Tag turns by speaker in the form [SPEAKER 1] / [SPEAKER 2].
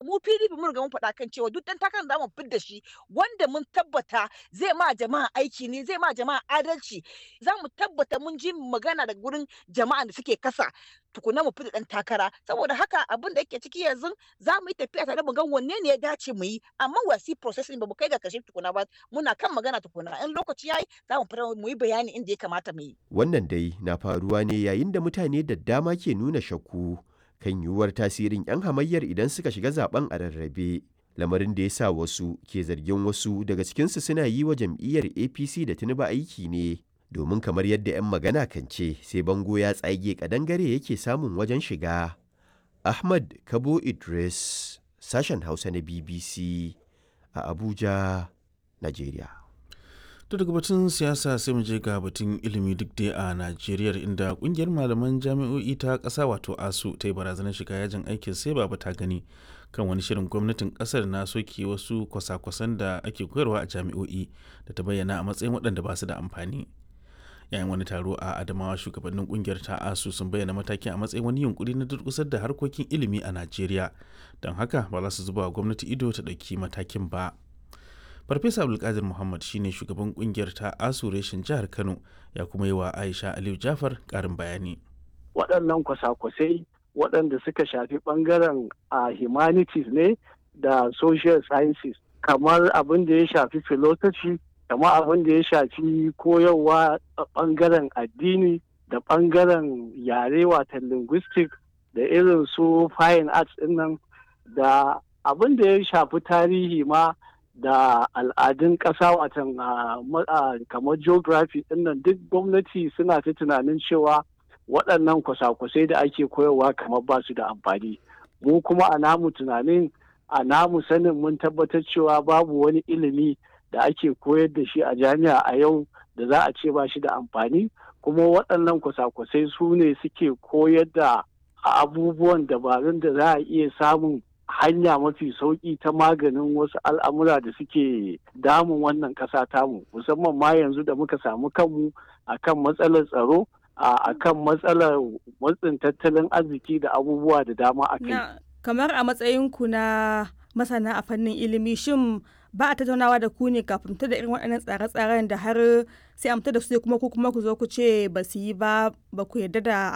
[SPEAKER 1] mu PDP mun riga mun faɗa kan cewa duk dan takarar da mu fidda shi wanda mun tabbata zai ma jama'a aiki ne zai ma jama'a adalci za mu tabbata mun ji magana daga gurin jama'a da suke kasa tukuna mu fita dan takara saboda haka abin da yake ciki yanzu za mu yi tafiya tare mu ga wanne ne ya dace mu yi amma wasi processing ba mu kai ga kashe tukuna ba muna kan magana tukuna in lokaci yayi za mu fara mu yi bayani inda ya kamata mu yi
[SPEAKER 2] Wannan dai na faruwa ne yayin da mutane da dama ke nuna shakku kan yiwuwar tasirin 'yan hamayyar idan suka shiga zaben a rarrabe. Lamarin da ya sa wasu ke zargin wasu daga cikinsu suna yi wa jam'iyyar APC da Tinubu aiki ne. Domin kamar yadda 'yan magana kan ce sai bango ya tsage kadangare yake samun wajen shiga. Ahmad Kabo Idris, sashen Hausa na BBC a Abuja, Najeriya.
[SPEAKER 3] to daga batun siyasa sai mu je ga batun ilimi duk dai a najeriya inda kungiyar malaman jami'o'i ta ƙasa wato asu ta yi barazanar shiga yajin aikin sai ba ta gani kan wani shirin gwamnatin ƙasar na soke wasu kwasa-kwasan da ake koyarwa a jami'o'i da ta bayyana a matsayin waɗanda ba su da amfani yayin wani taro a adamawa shugabannin kungiyar ta asu sun bayyana matakin a matsayin wani yunkuri na durkusar da harkokin ilimi a najeriya don haka ba za su zuba wa gwamnati ido ta ɗauki matakin ba farfesa abdulkadir muhammad shine shugaban kungiyar ta asu reshen jihar kano ya kuma yi wa aisha aliyu jafar karin bayani
[SPEAKER 4] waɗannan kwasa-kwasai waɗanda suka shafi ɓangaren a humanities ne da social sciences kamar abin da ya shafi philosophy kamar abin da ya shafi koyarwa a ɓangaren addini da ɓangaren yare watan linguistic da irin su fine arts ɗinnan da abin da ya shafi tarihi ma da al'adun ƙasa watan kamar geography ɗinnan duk gwamnati suna ta tunanin cewa waɗannan kwasa-kwasai da ake koyarwa kamar ba su da amfani mu kuma a namu tunanin a namu sanin mun tabbatar cewa babu wani ilimi da ake koyar da shi a jami'a a yau da za a ce ba shi da amfani kuma waɗannan kwasa-kwasai su ne suke koyar da abubuwan dabarun da za a iya samun hanya mafi sauƙi ta maganin wasu al'amura da suke damun wannan ƙasa tamu musamman ma yanzu da muka samu kanmu akan matsalar tsaro a kan matsalar matsin tattalin arziki da abubuwa da dama a kai.
[SPEAKER 5] kamar a matsayinku na masana a fannin ilimi shin ba a tattaunawa da ku ne kafin da irin waɗannan tsare-tsaren da har sai amta da su kuma ku kuma ku zo ku ce ba su yi ba ba ku yarda da